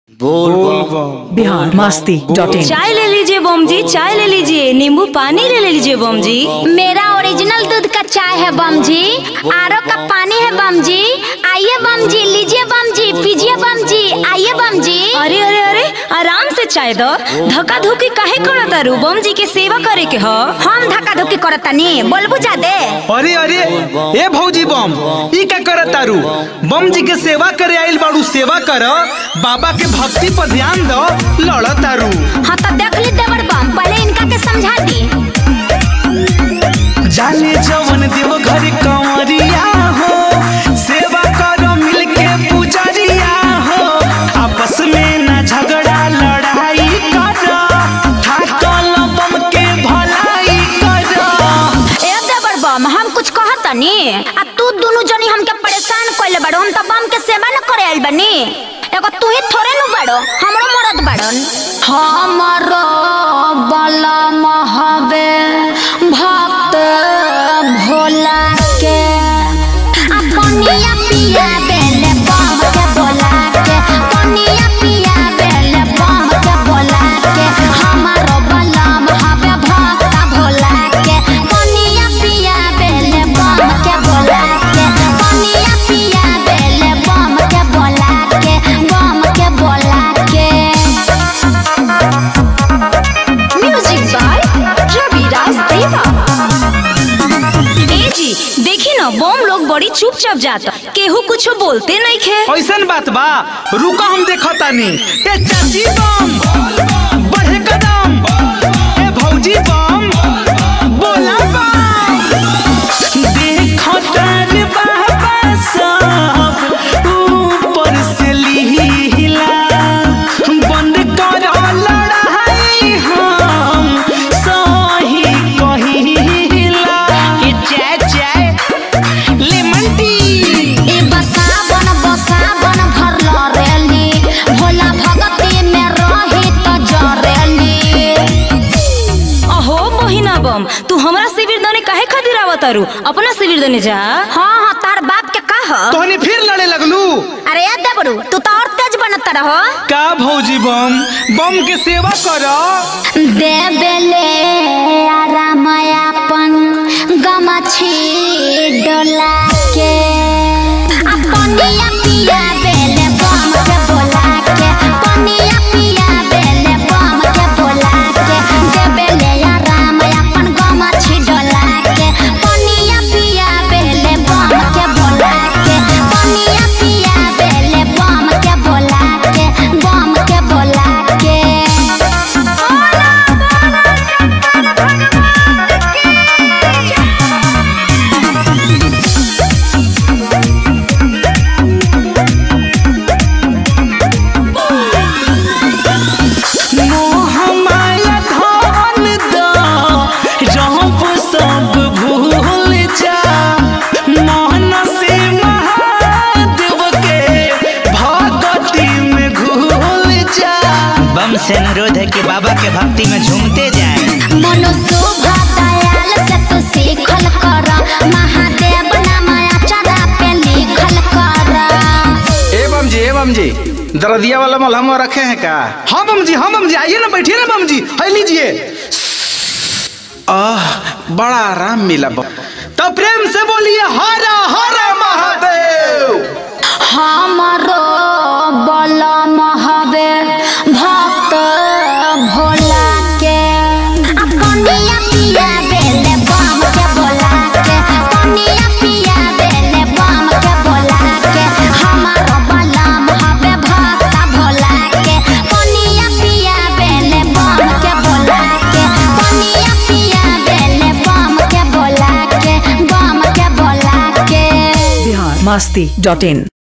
Bihar Masti dot in चाय ले लीजिए बम जी चाय ले लीजिए नींबू पानी ले लीजिए बम जी मेरा ओरिजिनल दूध का चाय है बम जी आरो का पानी है बम जी आइए बम जी लीजिए बम जी पीजिए बम जी आइए बम जी अरे अरे अरे आराम से चाय दो धक्का धुक्की काहे करत तारू बम जी के सेवा करे के ह हम धक्का धुक्की करतनी बोलबू जा दे अरे अरे ए भौजी बम ई का करत तारू बम जी के सेवा करे आइल बाड़ू सेवा कर बाबा के भक्ति पर ध्यान दो लड़ तारू हाँ तो देख ली देवर बम पहले इनका के समझा दी जाने जवन देव घर कंवरिया हो सेवा करो मिलके पुजरिया हो आपस में ना झगड़ा लड़ाई करो थाकल बम के भलाई करो ए देवर बम हम कुछ कहतनी आ तू दोनों जनी हमके परेशान कइले बाड़ो हम तो बम के सेवा न करे आइल बनी एगो तू ही थोड़े नु बाड़ो हमरो मरद बाड़न हमरो बलम हवे भक्त भोला के आ कनिया पिया बेले बम के बोला के कनिया पिया बेले बम के बोला के हमारो बलम हवे भक्त भोला के कनिया पिया बेले बम के बोला के कनिया पिया बेले बम के बोला के बम के बोला के म्यूजिक बाय रवि राज देवा ए जी देखी ना बम लोग बड़ी चुपचाप जाता केहू कुछ बोलते नहीं खे ऐसन बात बा रुका हम देखतानी ए चाची बम बढ़े कदम ए भौजी बम बोला बम देखतानी बाबा सब ऊपर से लीला बंद कर लड़ाई हम सही कहिला ए चाय चाय लेमन टी ए बसावन बसावन भरल रेली भोला भगती में रही त जरेली अहो मोहिना बम तू हमरा शिविर दने काहे खातिर आवत तारू अपना शिविर दने जा हाँ हाँ तार बाप के का ह तोहनी फिर लड़े लगलू अरे ए देबरू तू तो और तेज बनत रहो का भौजी बम बम के सेवा कर देबेले आरामयापन गमछी डोला के अपनिया पिया बेले बम के बोला के पनिया पिया बेले बम के बोला के देबेले आरामयापन गमछी डोला के पनिया पिया बेले बम के बोला के पनिया पिया बेले बम के बोला के बम के बोला के मोह माया धन द जब सब भूल जा मोहन से महादेव के भगती में घुल जा बम से अनुरोध है कि बाबा के भक्ति में झूमते जाएं। मनुशोभा दयाल से तू सीखल कर महादेव नामया चरा पे लिखल कर ए बम जी ए बम जी दर्दिया वाला मलहम रखे हैं का हाँ बम जी हाँ बम जी आइए ना बैठिए ना बम जी है लीजिए आह बड़ा आराम मिला बम तो प्रेम से बोलिए हरा हरा महादेव हमरो बलम हवे भक्त भोला के आ कनिया पिया बेले बम के बोला के कनिया पिया बेले बम के बोला के हमारो बलम हवे भक्त भोला के कनिया पिया बेले बम के बोला के कनिया पिया बेले बम के बोला के बम के बोला के बिहार मस्ती डॉट इन